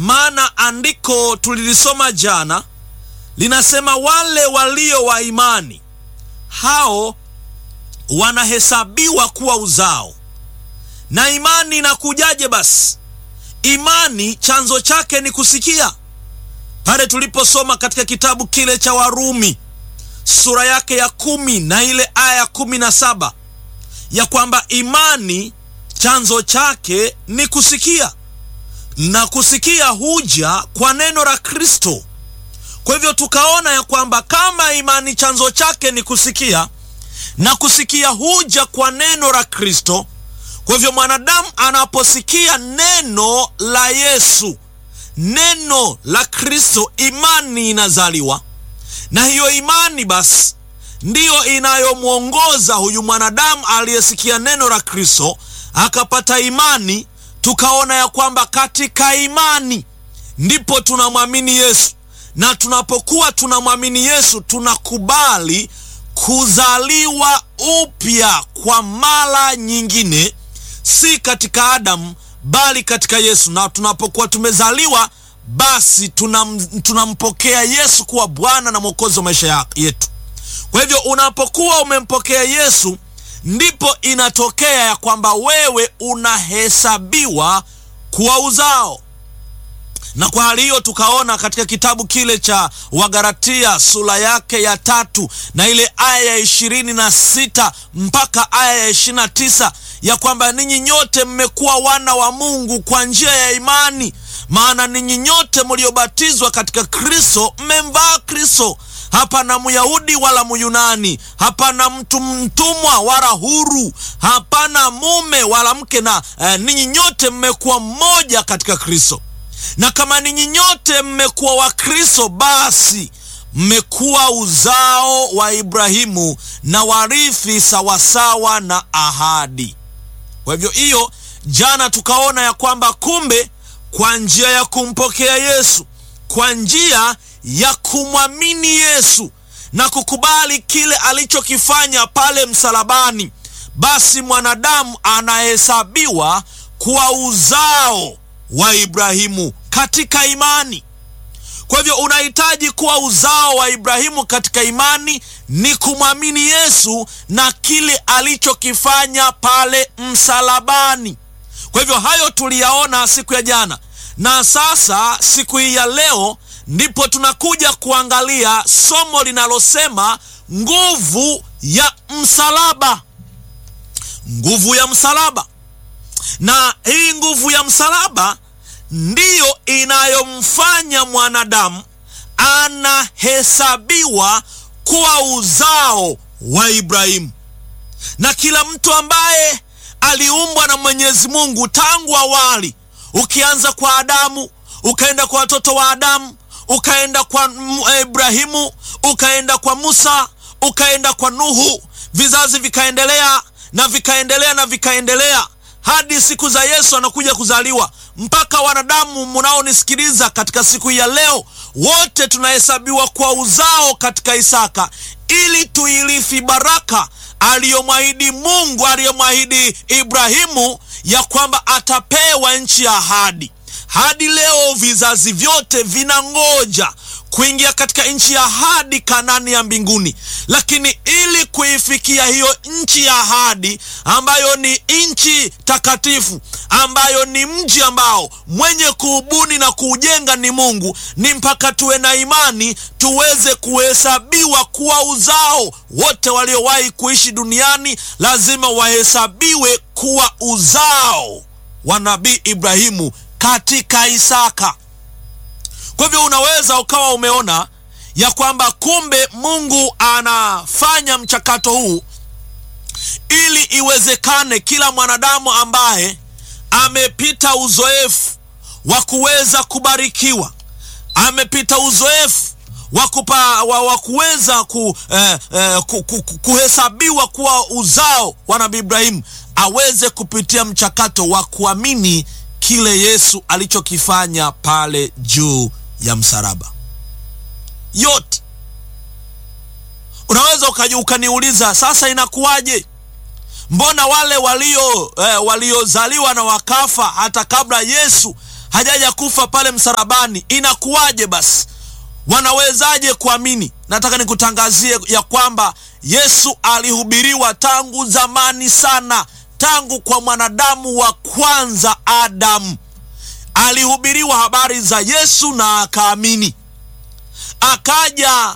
maana andiko tulilisoma jana linasema wale walio wa imani hao wanahesabiwa kuwa uzao. Na imani inakujaje? Basi imani chanzo chake ni kusikia. Pale tuliposoma katika kitabu kile cha Warumi sura yake ya kumi na ile aya ya kumi na saba ya kwamba imani chanzo chake ni kusikia, na kusikia huja kwa neno la Kristo. Kwa hivyo tukaona ya kwamba kama imani chanzo chake ni kusikia na kusikia huja kwa neno la Kristo, kwa hivyo mwanadamu anaposikia neno la Yesu, neno la Kristo, imani inazaliwa, na hiyo imani basi ndiyo inayomwongoza huyu mwanadamu aliyesikia neno la Kristo akapata imani. Tukaona ya kwamba katika imani ndipo tunamwamini Yesu, na tunapokuwa tunamwamini Yesu tunakubali kuzaliwa upya kwa mara nyingine, si katika Adamu bali katika Yesu. Na tunapokuwa tumezaliwa, basi tunam, tunampokea Yesu kuwa Bwana na Mwokozi wa maisha yetu. Kwa hivyo unapokuwa umempokea Yesu, ndipo inatokea ya kwamba wewe unahesabiwa kuwa uzao na kwa hali hiyo tukaona katika kitabu kile cha Wagalatia sura yake ya tatu na ile aya ya ishirini na sita mpaka aya ya ishirini na tisa ya kwamba ninyi nyote mmekuwa wana wa Mungu kwa njia ya imani, maana ninyi nyote mliobatizwa katika Kristo mmemvaa Kristo. Hapana Myahudi wala Myunani, hapana mtu mtumwa wala huru, hapana mume wala mke, na eh, ninyi nyote mmekuwa mmoja katika Kristo na kama ninyi nyote mmekuwa wa Kristo, basi mmekuwa uzao wa Ibrahimu na warithi sawasawa na ahadi. Kwa hivyo hiyo, jana tukaona ya kwamba kumbe, kwa njia ya kumpokea Yesu, kwa njia ya kumwamini Yesu na kukubali kile alichokifanya pale msalabani, basi mwanadamu anahesabiwa kuwa uzao wa Ibrahimu katika imani. Kwa hivyo unahitaji kuwa uzao wa Ibrahimu katika imani ni kumwamini Yesu na kile alichokifanya pale msalabani. Kwa hivyo hayo tuliyaona siku ya jana, na sasa siku hii ya leo ndipo tunakuja kuangalia somo linalosema nguvu ya msalaba. Nguvu ya msalaba na hii nguvu ya msalaba ndiyo inayomfanya mwanadamu anahesabiwa kuwa uzao wa Ibrahimu. Na kila mtu ambaye aliumbwa na Mwenyezi Mungu tangu awali, ukianza kwa Adamu, ukaenda kwa watoto wa Adamu, ukaenda kwa Ibrahimu, ukaenda kwa Musa, ukaenda kwa Nuhu, vizazi vikaendelea na vikaendelea na vikaendelea hadi siku za Yesu anakuja kuzaliwa, mpaka wanadamu munaonisikiliza katika siku ya leo, wote tunahesabiwa kwa uzao katika Isaka, ili tuirithi baraka aliyomwahidi Mungu, aliyomwahidi Ibrahimu ya kwamba atapewa nchi ya ahadi. Hadi leo vizazi vyote vinangoja kuingia katika nchi ya ahadi, Kanani ya mbinguni. Lakini ili kuifikia hiyo nchi ya ahadi, ambayo ni nchi takatifu, ambayo ni mji ambao mwenye kuubuni na kuujenga ni Mungu, ni mpaka tuwe na imani, tuweze kuhesabiwa kuwa uzao. Wote waliowahi kuishi duniani lazima wahesabiwe kuwa uzao wa nabii Ibrahimu katika Isaka. Kwa hivyo unaweza ukawa umeona ya kwamba kumbe Mungu anafanya mchakato huu ili iwezekane kila mwanadamu ambaye amepita uzoefu wa kuweza kubarikiwa, amepita uzoefu wa kupa wa kuweza ku, eh, eh, ku, ku, ku, kuhesabiwa kuwa uzao wa nabii Ibrahimu aweze kupitia mchakato wa kuamini kile Yesu alichokifanya pale juu ya msalaba. Yote unaweza ukaniuliza sasa, inakuwaje? Mbona wale walio eh, waliozaliwa na wakafa hata kabla Yesu hajaja kufa pale msalabani, inakuwaje basi? Wanawezaje kuamini? Nataka nikutangazie ya kwamba Yesu alihubiriwa tangu zamani sana, tangu kwa mwanadamu wa kwanza Adamu. Alihubiriwa habari za Yesu na akaamini. Akaja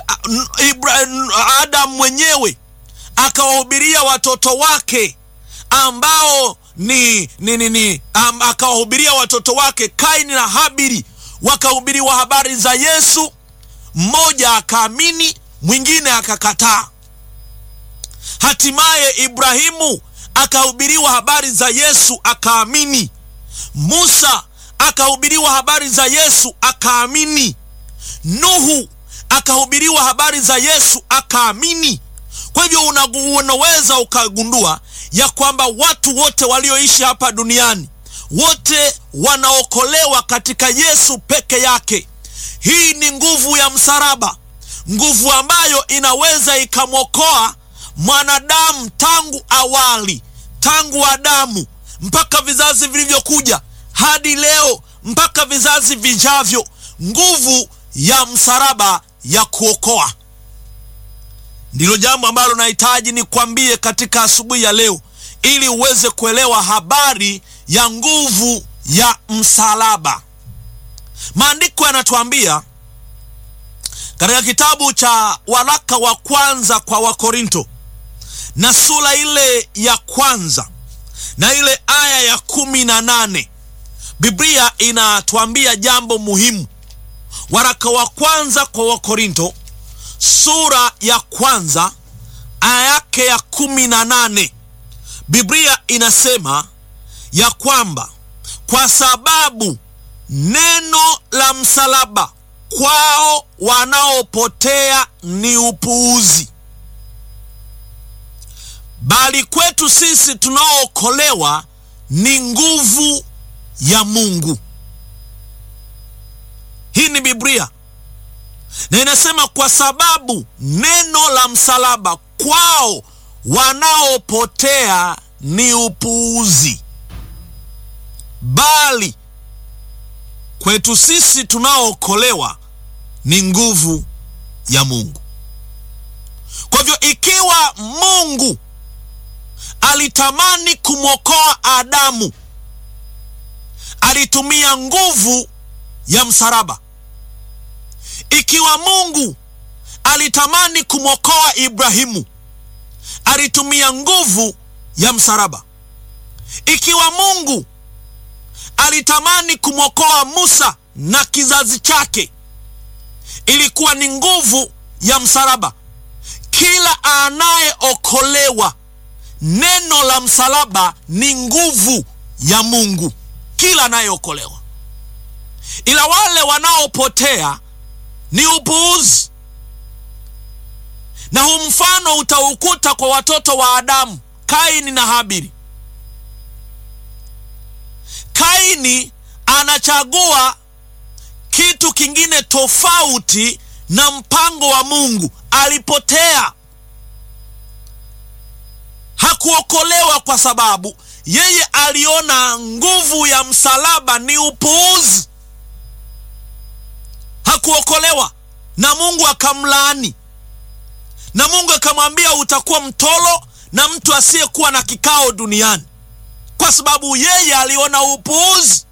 Adamu mwenyewe akawahubiria watoto wake ambao ni, ni, ni, ni um, akawahubiria watoto wake Kaini na Habili, wakahubiriwa habari za Yesu. Mmoja akaamini, mwingine akakataa. Hatimaye Ibrahimu akahubiriwa habari za Yesu akaamini. Musa akahubiriwa habari za Yesu akaamini. Nuhu akahubiriwa habari za Yesu akaamini. Kwa hivyo unaweza ukagundua ya kwamba watu wote walioishi hapa duniani wote wanaokolewa katika Yesu peke yake. Hii ni nguvu ya msalaba, nguvu ambayo inaweza ikamwokoa mwanadamu tangu awali, tangu Adamu mpaka vizazi vilivyokuja hadi leo mpaka vizazi vijavyo, nguvu ya msalaba ya kuokoa. Ndilo jambo ambalo nahitaji nikwambie katika asubuhi ya leo, ili uweze kuelewa habari ya nguvu ya msalaba. Maandiko yanatuambia katika kitabu cha waraka wa kwanza kwa Wakorinto na sura ile ya kwanza na ile aya ya kumi na nane Biblia inatuambia jambo muhimu. Waraka wa kwanza kwa Wakorinto sura ya kwanza aya yake ya kumi na nane Biblia inasema ya kwamba kwa sababu neno la msalaba kwao wanaopotea ni upuuzi, bali kwetu sisi tunaookolewa ni nguvu ya Mungu. Hii ni Biblia na inasema kwa sababu neno la msalaba kwao wanaopotea ni upuuzi, bali kwetu sisi tunaookolewa ni nguvu ya Mungu. Kwa hivyo ikiwa Mungu alitamani kumwokoa Adamu, alitumia nguvu ya msalaba. Ikiwa Mungu alitamani kumwokoa Ibrahimu, alitumia nguvu ya msalaba. Ikiwa Mungu alitamani kumwokoa Musa na kizazi chake, ilikuwa ni nguvu ya msalaba. Kila anayeokolewa, neno la msalaba ni nguvu ya Mungu, kila anayeokolewa. Ila wale wanaopotea ni upuuzi, na huu mfano utaukuta kwa watoto wa Adamu, Kaini na Habili. Kaini anachagua kitu kingine tofauti na mpango wa Mungu. Alipotea, hakuokolewa kwa sababu yeye aliona nguvu ya msalaba ni upuuzi. Hakuokolewa na Mungu akamlaani, na Mungu akamwambia utakuwa mtolo na mtu asiyekuwa na kikao duniani, kwa sababu yeye aliona upuuzi.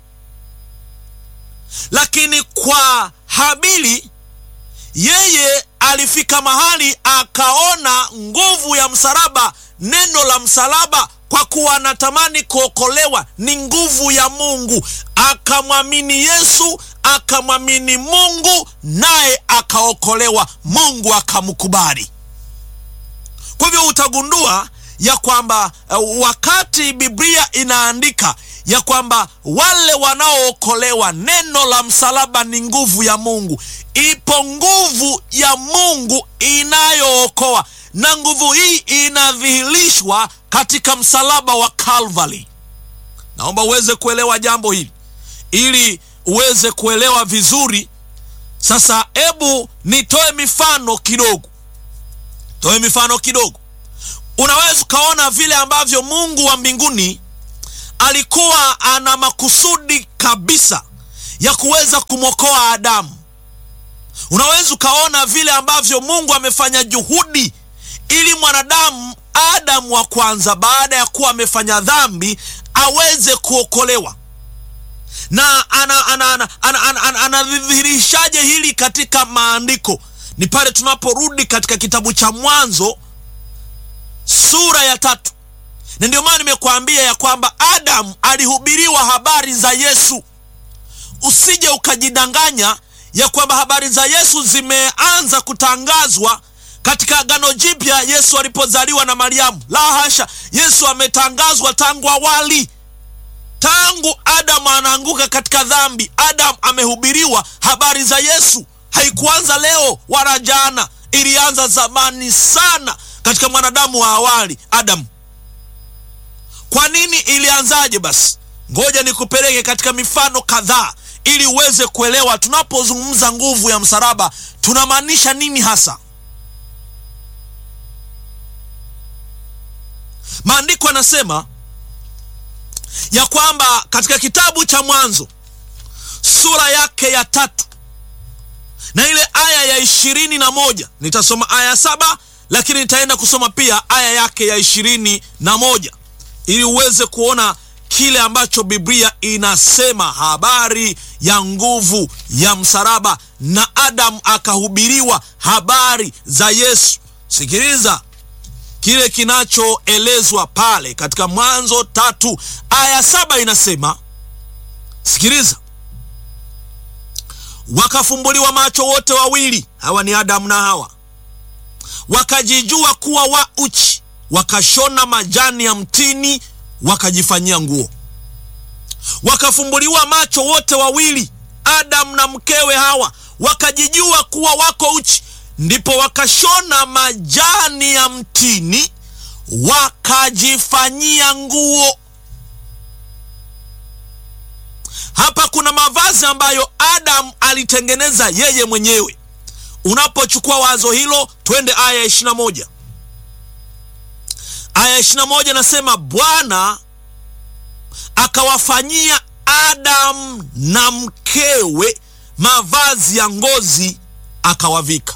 Lakini kwa Habili, yeye alifika mahali akaona nguvu ya msalaba, neno la msalaba, kwa kuwa anatamani kuokolewa, ni nguvu ya Mungu. Akamwamini Yesu, akamwamini Mungu, naye akaokolewa. Mungu akamkubali. Kwa hivyo utagundua ya kwamba uh, wakati Biblia inaandika ya kwamba wale wanaookolewa, neno la msalaba ni nguvu ya Mungu. Ipo nguvu ya Mungu inayookoa, na nguvu hii inadhihirishwa katika msalaba wa Kalvari. Naomba uweze kuelewa jambo hili ili uweze kuelewa vizuri. Sasa hebu nitoe mifano kidogo, toe mifano kidogo. Unaweza ukaona vile ambavyo Mungu wa mbinguni alikuwa ana makusudi kabisa ya kuweza kumwokoa Adamu. Unaweza ukaona vile ambavyo Mungu amefanya juhudi ili mwanadamu Adamu wa kwanza baada ya kuwa amefanya dhambi aweze kuokolewa na anadhihirishaje hili katika maandiko? Ni pale tunaporudi katika kitabu cha Mwanzo sura ya tatu, na ndio maana nimekuambia ya kwamba Adamu alihubiriwa habari za Yesu. Usije ukajidanganya ya kwamba habari za Yesu zimeanza kutangazwa katika Agano Jipya Yesu alipozaliwa na Mariamu. La hasha, Yesu ametangazwa tangu awali tangu Adamu anaanguka katika dhambi, Adamu amehubiriwa habari za Yesu. Haikuanza leo wala jana, ilianza zamani sana katika mwanadamu wa awali Adamu. Kwa nini ilianzaje? Basi ngoja nikupeleke katika mifano kadhaa ili uweze kuelewa tunapozungumza nguvu ya msalaba tunamaanisha nini hasa. Maandiko yanasema ya kwamba katika kitabu cha Mwanzo sura yake ya tatu na ile aya ya ishirini na moja nitasoma aya saba lakini nitaenda kusoma pia aya yake ya ishirini na moja ili uweze kuona kile ambacho Biblia inasema habari ya nguvu ya msalaba, na Adamu akahubiriwa habari za Yesu. Sikiliza kile kinachoelezwa pale katika Mwanzo tatu aya saba inasema, sikiliza: wakafumbuliwa macho wote wawili, hawa ni Adamu na Hawa, wakajijua kuwa wa uchi, wakashona majani ya mtini wakajifanyia nguo. Wakafumbuliwa macho wote wawili, Adamu na mkewe Hawa, wakajijua kuwa wako uchi ndipo wakashona majani ya mtini wakajifanyia nguo. Hapa kuna mavazi ambayo Adamu alitengeneza yeye mwenyewe. Unapochukua wazo hilo, twende aya ya ishirini na moja. Aya ya ishirini na moja nasema, Bwana akawafanyia Adamu na mkewe mavazi ya ngozi akawavika.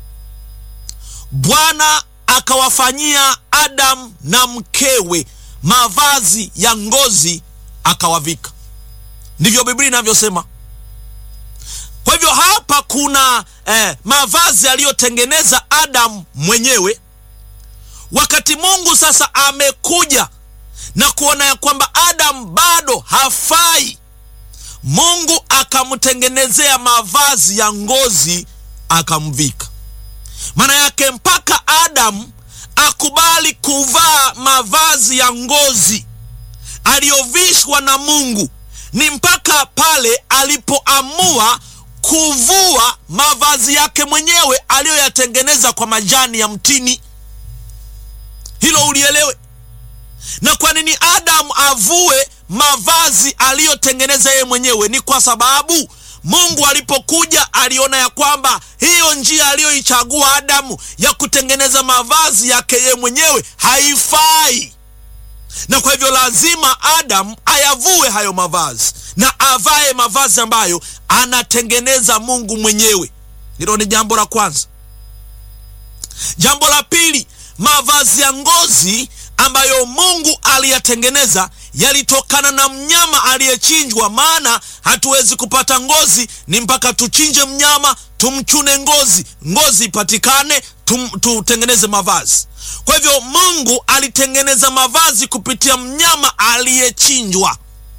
Bwana akawafanyia Adamu na mkewe mavazi ya ngozi akawavika. Ndivyo Biblia inavyosema. Kwa hivyo hapa kuna eh, mavazi aliyotengeneza Adamu mwenyewe. Wakati Mungu sasa amekuja na kuona ya kwamba Adamu bado hafai, Mungu akamtengenezea mavazi ya ngozi akamvika. Maana yake mpaka Adamu akubali kuvaa mavazi ya ngozi aliyovishwa na Mungu ni mpaka pale alipoamua kuvua mavazi yake mwenyewe aliyoyatengeneza kwa majani ya mtini. Hilo ulielewe. Na kwa nini Adamu avue mavazi aliyotengeneza yeye mwenyewe? Ni kwa sababu Mungu alipokuja aliona ya kwamba hiyo njia aliyoichagua Adamu ya kutengeneza mavazi yake yeye mwenyewe haifai, na kwa hivyo lazima Adamu ayavue hayo mavazi na avae mavazi ambayo anatengeneza Mungu mwenyewe. Hilo ni jambo la kwanza. Jambo la pili, mavazi ya ngozi ambayo Mungu aliyatengeneza yalitokana na mnyama aliyechinjwa. Maana hatuwezi kupata ngozi, ni mpaka tuchinje mnyama, tumchune ngozi, ngozi ipatikane, tum, tutengeneze mavazi. Kwa hivyo Mungu alitengeneza mavazi kupitia mnyama aliyechinjwa.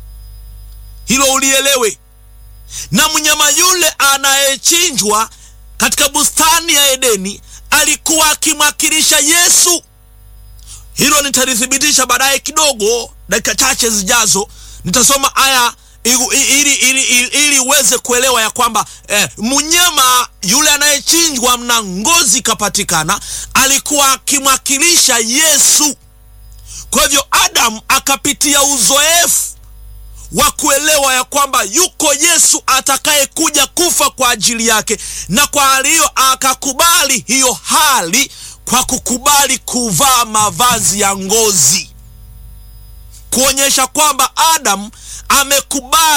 Hilo ulielewe. Na mnyama yule anayechinjwa katika bustani ya Edeni alikuwa akimwakilisha Yesu. Hilo nitalithibitisha baadaye kidogo, dakika chache zijazo nitasoma aya ili ili ili uweze kuelewa ya kwamba eh, mnyama yule anayechinjwa na ngozi ikapatikana alikuwa akimwakilisha Yesu. Kwa hivyo Adamu akapitia uzoefu wa kuelewa ya kwamba yuko Yesu atakayekuja kufa kwa ajili yake, na kwa hali hiyo akakubali hiyo hali kwa kukubali kuvaa mavazi ya ngozi, kuonyesha kwamba Adamu amekubali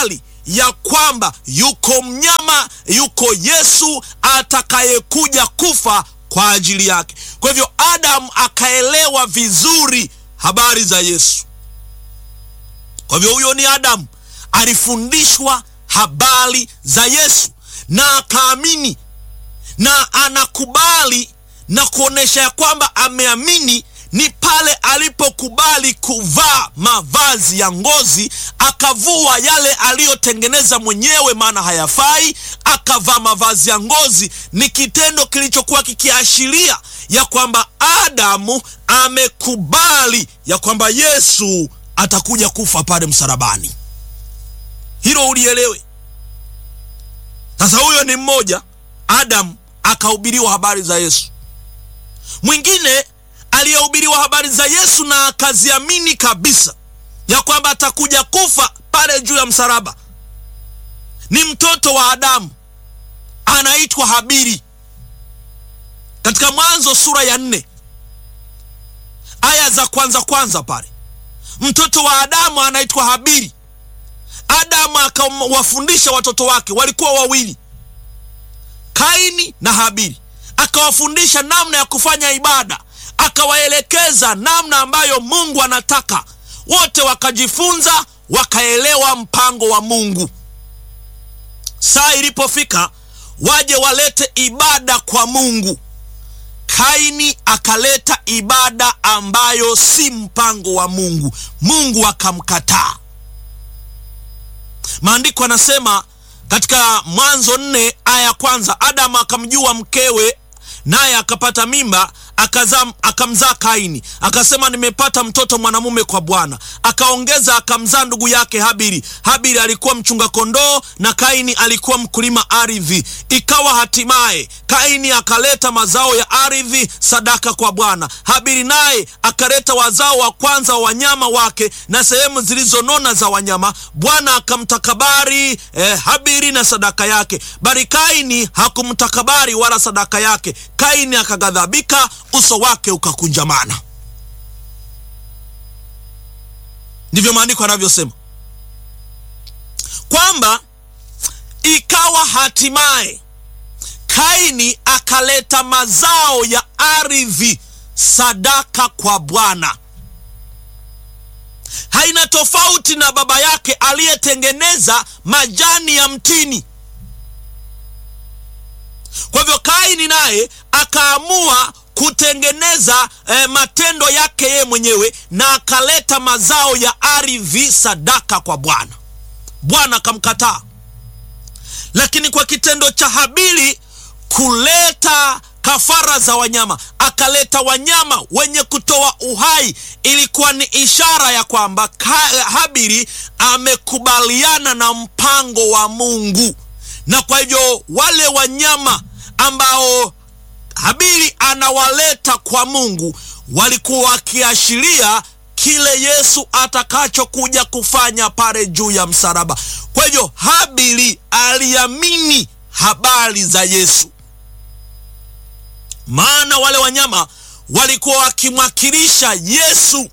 ya kwamba yuko mnyama, yuko Yesu atakayekuja kufa kwa ajili yake. Kwa hivyo Adamu akaelewa vizuri habari za Yesu. Kwa hivyo huyo ni Adamu, alifundishwa habari za Yesu na akaamini na anakubali na kuonesha ya kwamba ameamini ni pale alipokubali kuvaa mavazi ya ngozi, akavua yale aliyotengeneza mwenyewe, maana hayafai, akavaa mavazi ya ngozi. Ni kitendo kilichokuwa kikiashiria ya kwamba Adamu amekubali ya kwamba Yesu atakuja kufa pale msalabani. Hilo ulielewe. Sasa huyo ni mmoja, Adamu akahubiriwa habari za Yesu. Mwingine aliyehubiriwa habari za Yesu na akaziamini kabisa ya kwamba atakuja kufa pale juu ya msalaba ni mtoto wa Adamu, anaitwa Habili. Katika Mwanzo sura ya nne aya za kwanza kwanza pale, mtoto wa Adamu anaitwa Habili. Adamu akawafundisha watoto wake, walikuwa wawili, Kaini na Habili, akawafundisha namna ya kufanya ibada akawaelekeza namna ambayo Mungu anataka. Wote wakajifunza, wakaelewa mpango wa Mungu. Saa ilipofika waje walete ibada kwa Mungu, Kaini akaleta ibada ambayo si mpango wa Mungu. Mungu akamkataa. Maandiko anasema katika Mwanzo nne aya ya kwanza, Adamu akamjua mkewe naye akapata mimba akazaa akamzaa Kaini, akasema nimepata mtoto mwanamume kwa Bwana. Akaongeza akamzaa ndugu yake Habili. Habili alikuwa mchunga kondoo na Kaini alikuwa mkulima ardhi. Ikawa hatimaye Kaini akaleta mazao ya ardhi sadaka kwa Bwana. Habili naye akaleta wazao wa kwanza wa wanyama wake na sehemu zilizonona za wanyama. Bwana akamtakabari eh, Habili na sadaka yake, bali Kaini hakumtakabari wala sadaka yake. Kaini akaghadhabika, uso wake ukakunjamana. Ndivyo maandiko yanavyosema kwamba ikawa hatimaye Kaini akaleta mazao ya ardhi sadaka kwa Bwana. Haina tofauti na baba yake aliyetengeneza majani ya mtini. Kwa hivyo Kaini naye akaamua kutengeneza eh, matendo yake yeye mwenyewe na akaleta mazao ya ardhi sadaka kwa Bwana. Bwana akamkataa. Lakini kwa kitendo cha Habili kuleta kafara za wanyama, akaleta wanyama wenye kutoa uhai, ilikuwa ni ishara ya kwamba Habili amekubaliana na mpango wa Mungu, na kwa hivyo wale wanyama ambao Habili anawaleta kwa Mungu walikuwa wakiashiria kile Yesu atakachokuja kufanya pale juu ya msalaba. Kwa hivyo Habili aliamini habari za Yesu, maana wale wanyama walikuwa wakimwakilisha Yesu.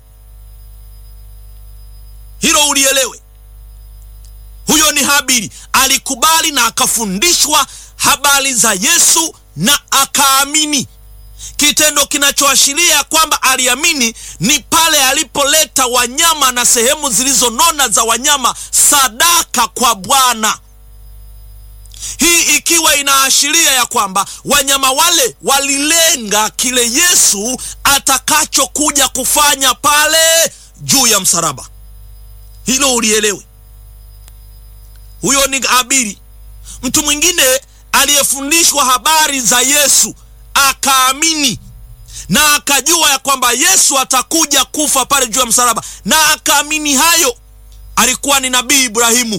Hilo ulielewe. Huyo ni Habili, alikubali na akafundishwa habari za Yesu na akaamini. Kitendo kinachoashiria kwamba aliamini ni pale alipoleta wanyama na sehemu zilizonona za wanyama sadaka kwa Bwana. Hii ikiwa inaashiria ya kwamba wanyama wale walilenga kile Yesu atakachokuja kufanya pale juu ya msalaba. Hilo ulielewe. Huyo ni Habili. Mtu mwingine aliyefundishwa habari za Yesu akaamini na akajua ya kwamba Yesu atakuja kufa pale juu ya msalaba na akaamini hayo, alikuwa ni nabii Ibrahimu.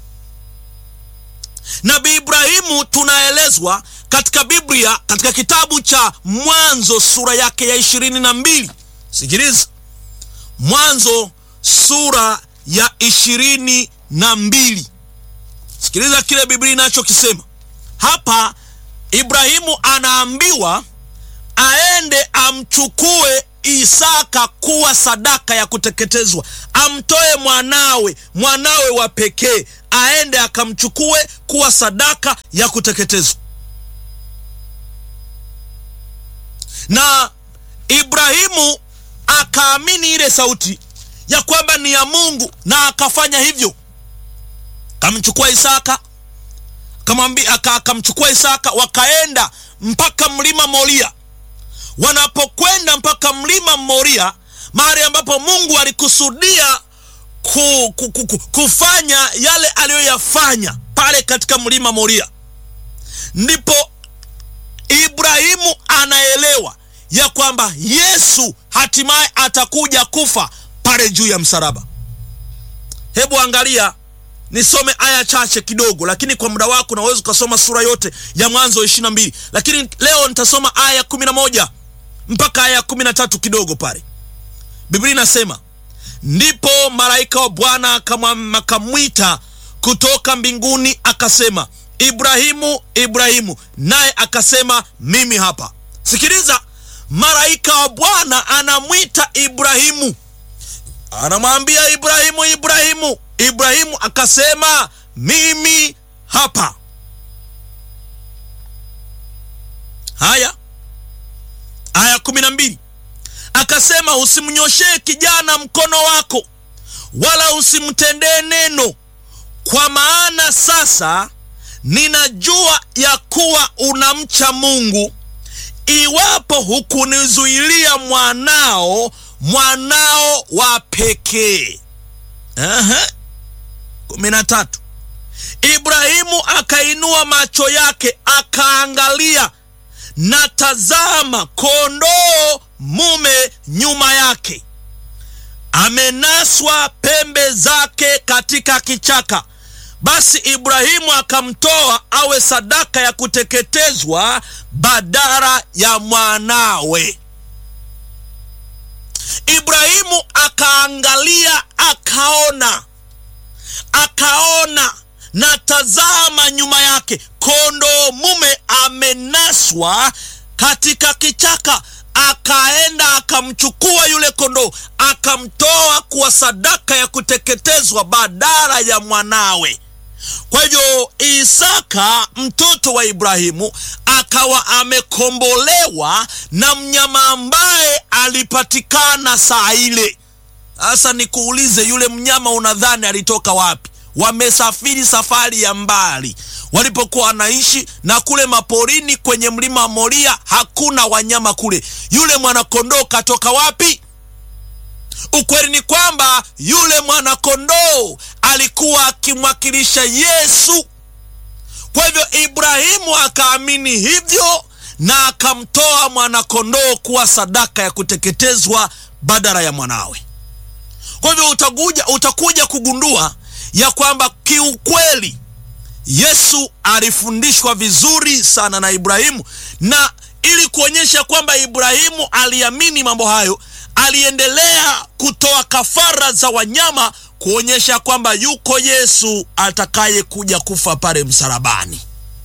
Nabii Ibrahimu tunaelezwa katika Biblia, katika kitabu cha Mwanzo sura yake ya ishirini na mbili. Sikiliza, Mwanzo sura ya ishirini na mbili. Sikiliza kile Biblia inachokisema hapa. Ibrahimu anaambiwa aende amchukue Isaka kuwa sadaka ya kuteketezwa, amtoe mwanawe, mwanawe wa pekee aende akamchukue kuwa sadaka ya kuteketezwa. Na Ibrahimu akaamini ile sauti ya kwamba ni ya Mungu, na akafanya hivyo, akamchukua Isaka akamwambia, akamchukua Isaka, wakaenda mpaka mlima Moria. Wanapokwenda mpaka mlima Moria, mahali ambapo Mungu alikusudia ku, ku, ku, ku, kufanya yale aliyoyafanya pale katika mlima Moria, ndipo Ibrahimu anaelewa ya kwamba Yesu hatimaye atakuja kufa pale juu ya msalaba. Hebu angalia, nisome aya chache kidogo, lakini kwa muda wako naweza ukasoma sura yote ya Mwanzo ishirini na mbili, lakini leo nitasoma aya kumi na moja mpaka aya kumi na tatu kidogo pale. Biblia inasema ndipo malaika wa Bwana akamwita kutoka mbinguni akasema, Ibrahimu, Ibrahimu, naye akasema, mimi hapa. Sikiliza, malaika wa Bwana anamwita Ibrahimu, anamwambia Ibrahimu, Ibrahimu. Ibrahimu akasema, mimi hapa. Haya, aya kumi na mbili akasema usimnyoshee kijana mkono wako, wala usimtendee neno, kwa maana sasa ninajua ya kuwa unamcha Mungu, iwapo hukunizuilia mwanao, mwanao wa pekee. Aha, kumi na tatu. Ibrahimu akainua macho yake akaangalia, na tazama, kondoo mume nyuma yake amenaswa pembe zake katika kichaka. Basi Ibrahimu akamtoa awe sadaka ya kuteketezwa badala ya mwanawe. Ibrahimu akaangalia, akaona, akaona, na tazama, nyuma yake kondoo mume amenaswa katika kichaka akaenda akamchukua yule kondoo akamtoa kuwa sadaka ya kuteketezwa badala ya mwanawe. Kwa hivyo Isaka mtoto wa Ibrahimu akawa amekombolewa na mnyama ambaye alipatikana saa ile. Sasa nikuulize, yule mnyama unadhani alitoka wapi? Wamesafiri safari ya mbali walipokuwa wanaishi na kule maporini kwenye mlima Moria hakuna wanyama kule. Yule mwanakondoo katoka wapi? Ukweli ni kwamba yule mwanakondoo alikuwa akimwakilisha Yesu. Kwa hivyo Ibrahimu akaamini hivyo na akamtoa mwanakondoo kuwa sadaka ya kuteketezwa badala ya mwanawe. Kwa hivyo utakuja, utakuja kugundua ya kwamba kiukweli Yesu alifundishwa vizuri sana na Ibrahimu, na ili kuonyesha kwamba Ibrahimu aliamini mambo hayo, aliendelea kutoa kafara za wanyama kuonyesha kwamba yuko Yesu atakayekuja kufa pale msalabani.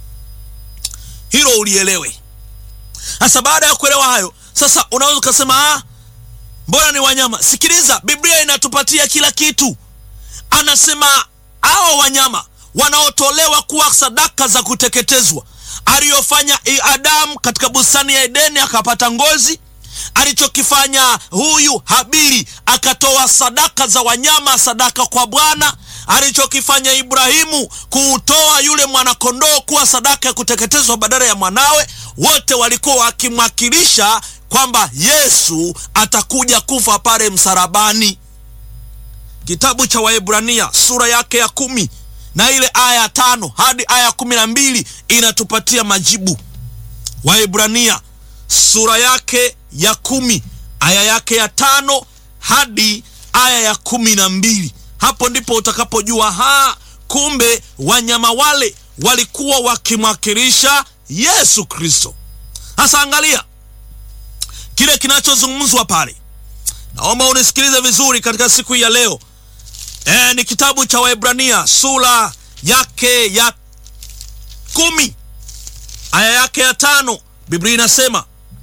Hilo ulielewe. Sasa baada ya kuelewa hayo, sasa unaweza ukasema ah, mbona ni wanyama? Sikiliza, Biblia inatupatia kila kitu. Anasema hao wanyama wanaotolewa kuwa sadaka za kuteketezwa, aliyofanya Adamu katika bustani ya Edeni akapata ngozi, alichokifanya huyu Habili akatoa sadaka za wanyama, sadaka kwa Bwana, alichokifanya Ibrahimu kuutoa yule mwanakondoo kuwa sadaka ya kuteketezwa badala ya mwanawe, wote walikuwa wakimwakilisha kwamba Yesu atakuja kufa pale msalabani. Kitabu cha Waebrania sura yake ya kumi na ile aya ya tano hadi aya ya kumi na mbili inatupatia majibu. Waebrania sura yake ya kumi aya yake ya tano hadi aya ya kumi na mbili Hapo ndipo utakapojua ha, kumbe wanyama wale walikuwa wakimwakilisha Yesu Kristo. Sasa angalia kile kinachozungumzwa pale, naomba unisikilize vizuri katika siku hii ya leo. E, ni kitabu cha Waebrania sura yake ya kumi aya yake ya tano. Biblia inasema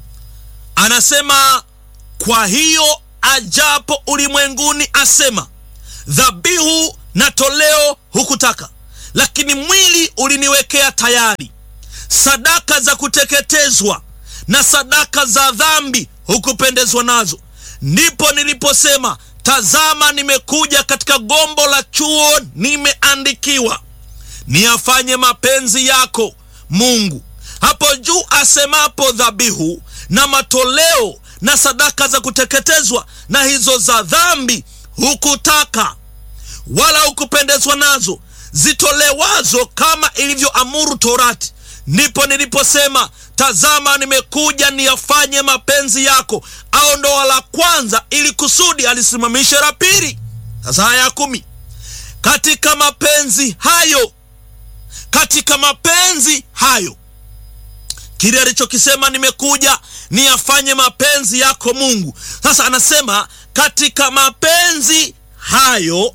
anasema, kwa hiyo ajapo ulimwenguni asema, dhabihu na toleo hukutaka, lakini mwili uliniwekea tayari sadaka za kuteketezwa na sadaka za dhambi hukupendezwa nazo. Ndipo niliposema, tazama, nimekuja katika gombo la chuo, nimeandikiwa niyafanye mapenzi yako Mungu. Hapo juu asemapo dhabihu na matoleo na sadaka za kuteketezwa na hizo za dhambi hukutaka wala hukupendezwa nazo, zitolewazo kama ilivyoamuru Torati. Ndipo niliposema tazama, nimekuja niyafanye mapenzi yako. Aondoa la kwanza ili kusudi alisimamishe la pili. Sasa haya ya kumi, katika mapenzi hayo, katika mapenzi hayo kile alichokisema nimekuja niyafanye mapenzi yako Mungu. Sasa anasema katika mapenzi hayo,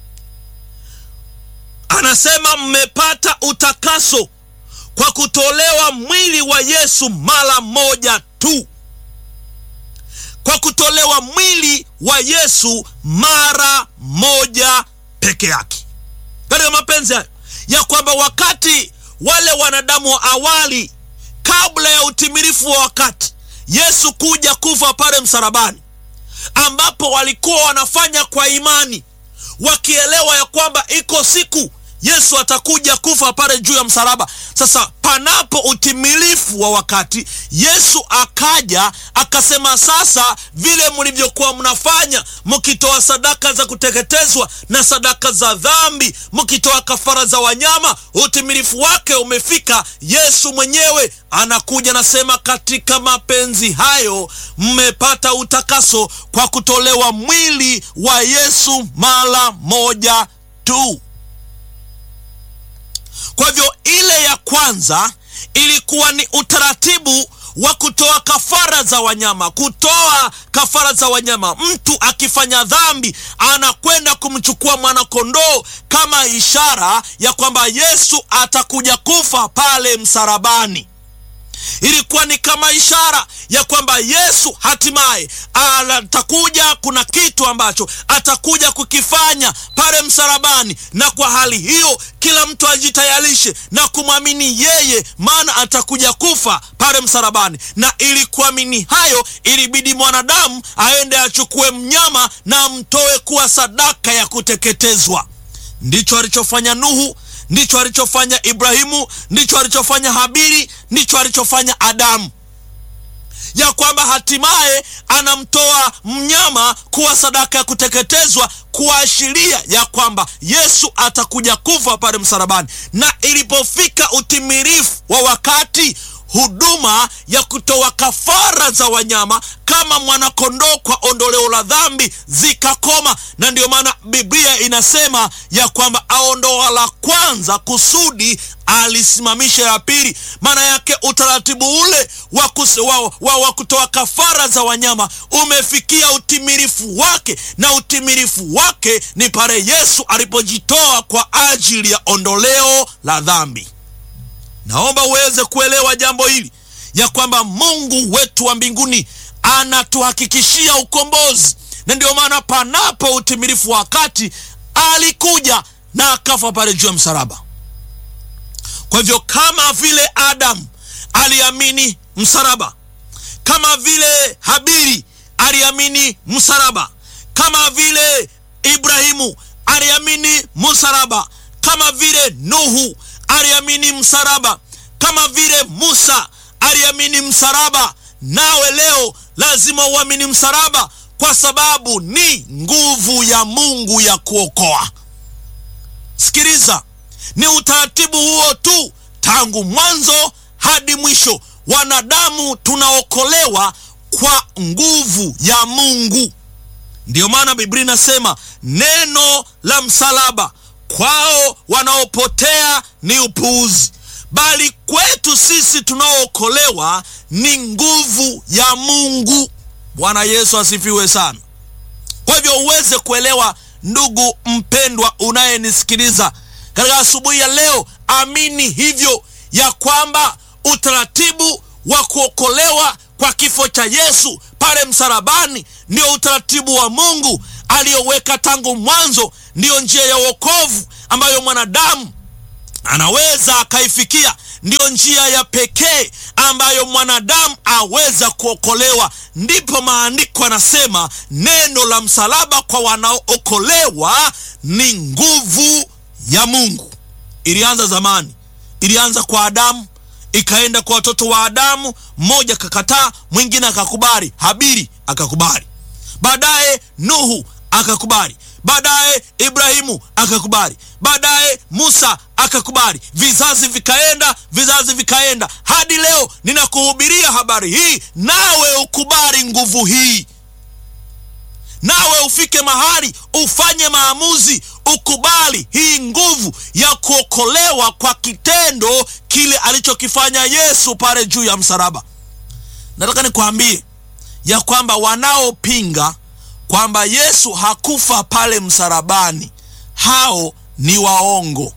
anasema mmepata utakaso kwa kutolewa mwili wa Yesu mara moja tu, kwa kutolewa mwili wa Yesu mara moja peke yake. Katika mapenzi hayo ya kwamba wakati wale wanadamu wa awali kabla ya utimilifu wa wakati Yesu kuja kufa pale msalabani, ambapo walikuwa wanafanya kwa imani, wakielewa ya kwamba iko siku Yesu atakuja kufa pale juu ya msalaba. Sasa panapo utimilifu wa wakati, Yesu akaja akasema, sasa vile mlivyokuwa mnafanya mkitoa sadaka za kuteketezwa na sadaka za dhambi, mkitoa kafara za wanyama, utimilifu wake umefika. Yesu mwenyewe anakuja nasema, katika mapenzi hayo mmepata utakaso kwa kutolewa mwili wa Yesu mara moja tu. Kwa hivyo ile ya kwanza ilikuwa ni utaratibu wa kutoa kafara za wanyama, kutoa kafara za wanyama. Mtu akifanya dhambi anakwenda kumchukua mwanakondoo kama ishara ya kwamba Yesu atakuja kufa pale msalabani. Ilikuwa ni kama ishara ya kwamba Yesu hatimaye atakuja, kuna kitu ambacho atakuja kukifanya pale msalabani, na kwa hali hiyo kila mtu ajitayarishe na kumwamini yeye, maana atakuja kufa pale msalabani. Na ili kuamini hayo, ilibidi mwanadamu aende achukue mnyama na amtoe kuwa sadaka ya kuteketezwa. Ndicho alichofanya Nuhu, ndicho alichofanya Ibrahimu, ndicho alichofanya Habili, ndicho alichofanya Adamu, ya kwamba hatimaye anamtoa mnyama kuwa sadaka ya kuteketezwa, kuashiria ya kwamba Yesu atakuja kufa pale msalabani. Na ilipofika utimilifu wa wakati huduma ya kutoa kafara za wanyama kama mwanakondoo kwa ondoleo la dhambi zikakoma, na ndiyo maana Biblia inasema ya kwamba aondoa la kwanza kusudi alisimamisha ya pili. Maana yake utaratibu ule wa, wa, wa, wa kutoa kafara za wanyama umefikia utimilifu wake, na utimilifu wake ni pale Yesu alipojitoa kwa ajili ya ondoleo la dhambi. Naomba uweze kuelewa jambo hili ya kwamba Mungu wetu wa mbinguni anatuhakikishia ukombozi, na ndio maana panapo utimilifu wa wakati alikuja na akafa pale juu ya msalaba. Kwa hivyo kama vile Adamu aliamini msalaba, kama vile Habili aliamini msalaba, kama vile Ibrahimu aliamini msalaba, kama vile Nuhu aliamini msalaba, kama vile Musa aliamini msalaba, nawe leo lazima uamini msalaba, kwa sababu ni nguvu ya Mungu ya kuokoa. Sikiliza, ni utaratibu huo tu tangu mwanzo hadi mwisho. Wanadamu tunaokolewa kwa nguvu ya Mungu. Ndiyo maana Biblia inasema neno la msalaba kwao wanaopotea ni upuuzi, bali kwetu sisi tunaookolewa ni nguvu ya Mungu. Bwana Yesu asifiwe sana. Kwa hivyo uweze kuelewa, ndugu mpendwa unayenisikiliza katika asubuhi ya leo, amini hivyo ya kwamba utaratibu wa kuokolewa kwa kifo cha Yesu pale msalabani ndio utaratibu wa Mungu aliyoweka tangu mwanzo, ndiyo njia ya wokovu ambayo mwanadamu anaweza akaifikia. Ndiyo njia ya pekee ambayo mwanadamu aweza kuokolewa. Ndipo maandiko anasema neno la msalaba kwa wanaookolewa ni nguvu ya Mungu. Ilianza zamani, ilianza kwa Adamu, ikaenda kwa watoto wa Adamu. Mmoja akakataa, mwingine akakubali. Habili akakubali, baadaye Nuhu akakubali baadaye Ibrahimu akakubali, baadaye Musa akakubali. Vizazi vikaenda, vizazi vikaenda, hadi leo ninakuhubiria habari hii, nawe ukubali nguvu hii, nawe ufike mahali ufanye maamuzi, ukubali hii nguvu ya kuokolewa kwa kitendo kile alichokifanya Yesu pale juu ya msalaba. Nataka nikwambie ya kwamba wanaopinga kwamba Yesu hakufa pale msalabani, hao ni waongo.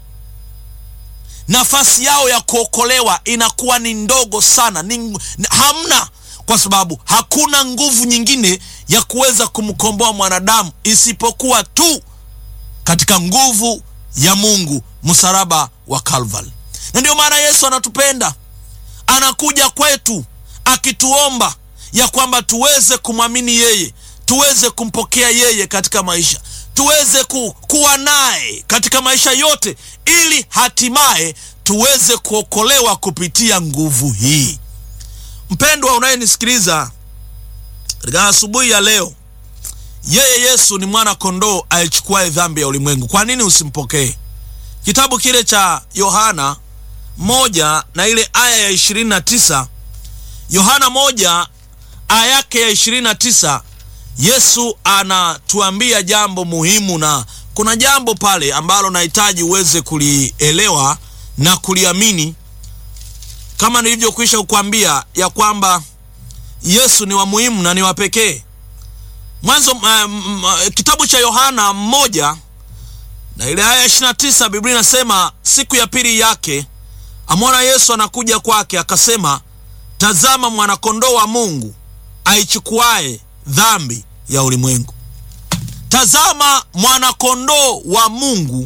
Nafasi yao ya kuokolewa inakuwa ni ndogo sana, ni hamna, kwa sababu hakuna nguvu nyingine ya kuweza kumkomboa mwanadamu isipokuwa tu katika nguvu ya Mungu, msalaba wa Kalvari. Na ndio maana Yesu anatupenda, anakuja kwetu akituomba ya kwamba tuweze kumwamini yeye tuweze kumpokea yeye katika maisha, tuweze ku, kuwa naye katika maisha yote, ili hatimaye tuweze kuokolewa kupitia nguvu hii. Mpendwa unayenisikiliza katika asubuhi ya leo, yeye Yesu ni mwana kondoo aichukuaye dhambi ya ulimwengu. Kwa nini usimpokee? Kitabu kile cha Yohana moja na ile aya ya ishirini na tisa Yohana moja aya yake ya ishirini na tisa Yesu anatuambia jambo muhimu, na kuna jambo pale ambalo nahitaji uweze kulielewa na kuliamini, kama nilivyokwisha kukwambia ya kwamba Yesu ni wa muhimu na ni wa pekee. Mwanzo um, kitabu cha Yohana mmoja na ile aya ya ishirini na tisa Biblia inasema siku ya pili yake amwona Yesu anakuja kwake, akasema, tazama mwanakondoo wa Mungu aichukuaye dhambi ya ulimwengu. Tazama mwanakondoo wa Mungu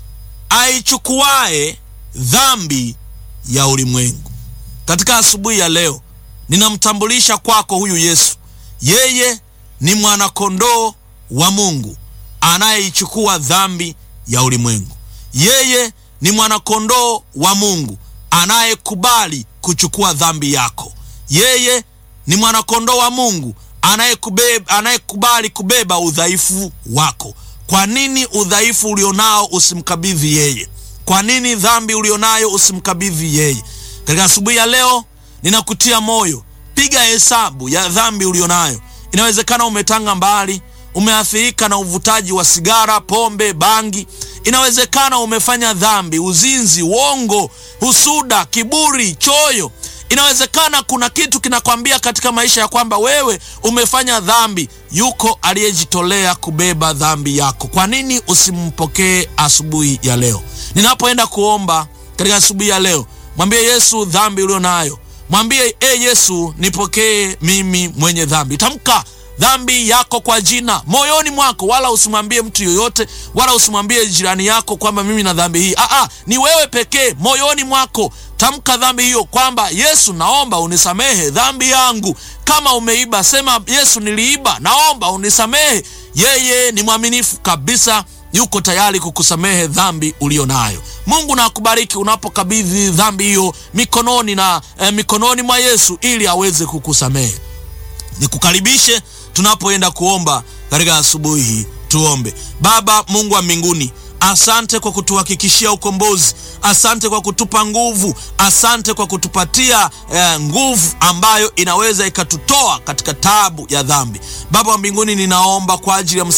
aichukuaye dhambi ya ulimwengu. Katika asubuhi ya leo ninamtambulisha kwako huyu Yesu. Yeye ni mwanakondoo wa Mungu anayeichukua dhambi ya ulimwengu. Yeye ni mwanakondoo wa Mungu anayekubali kuchukua dhambi yako. Yeye ni mwanakondoo wa Mungu anayekubali kubeba udhaifu wako. Kwa nini udhaifu ulionao usimkabidhi yeye? Kwa nini dhambi ulionayo usimkabidhi yeye? Katika asubuhi ya leo ninakutia moyo, piga hesabu ya dhambi ulionayo. Inawezekana umetanga mbali, umeathirika na uvutaji wa sigara, pombe, bangi. Inawezekana umefanya dhambi, uzinzi, uongo, husuda, kiburi, choyo Inawezekana kuna kitu kinakwambia katika maisha ya kwamba wewe umefanya dhambi. Yuko aliyejitolea kubeba dhambi yako. Kwa nini usimpokee asubuhi ya leo? Ninapoenda kuomba katika asubuhi ya leo, mwambie Yesu dhambi ulio nayo, mwambie e Yesu, nipokee mimi mwenye dhambi. Tamka dhambi yako kwa jina moyoni mwako, wala usimwambie mtu yoyote, wala usimwambie jirani yako kwamba mimi na dhambi hii. Aa, ni wewe pekee moyoni mwako. Tamka dhambi hiyo kwamba Yesu, naomba unisamehe dhambi yangu. Kama umeiba sema, Yesu, niliiba, naomba unisamehe. Yeye ni mwaminifu kabisa, yuko tayari kukusamehe dhambi ulio nayo. Mungu na akubariki unapokabidhi dhambi hiyo mikononi na eh, mikononi mwa Yesu ili aweze kukusamehe. Nikukaribishe tunapoenda kuomba katika asubuhi hii. Tuombe. Baba Mungu wa mbinguni, asante kwa kutuhakikishia ukombozi, asante kwa kutupa nguvu, asante kwa kutupatia eh, nguvu ambayo inaweza ikatutoa katika taabu ya dhambi. Baba wa mbinguni, ninaomba kwa ajili ya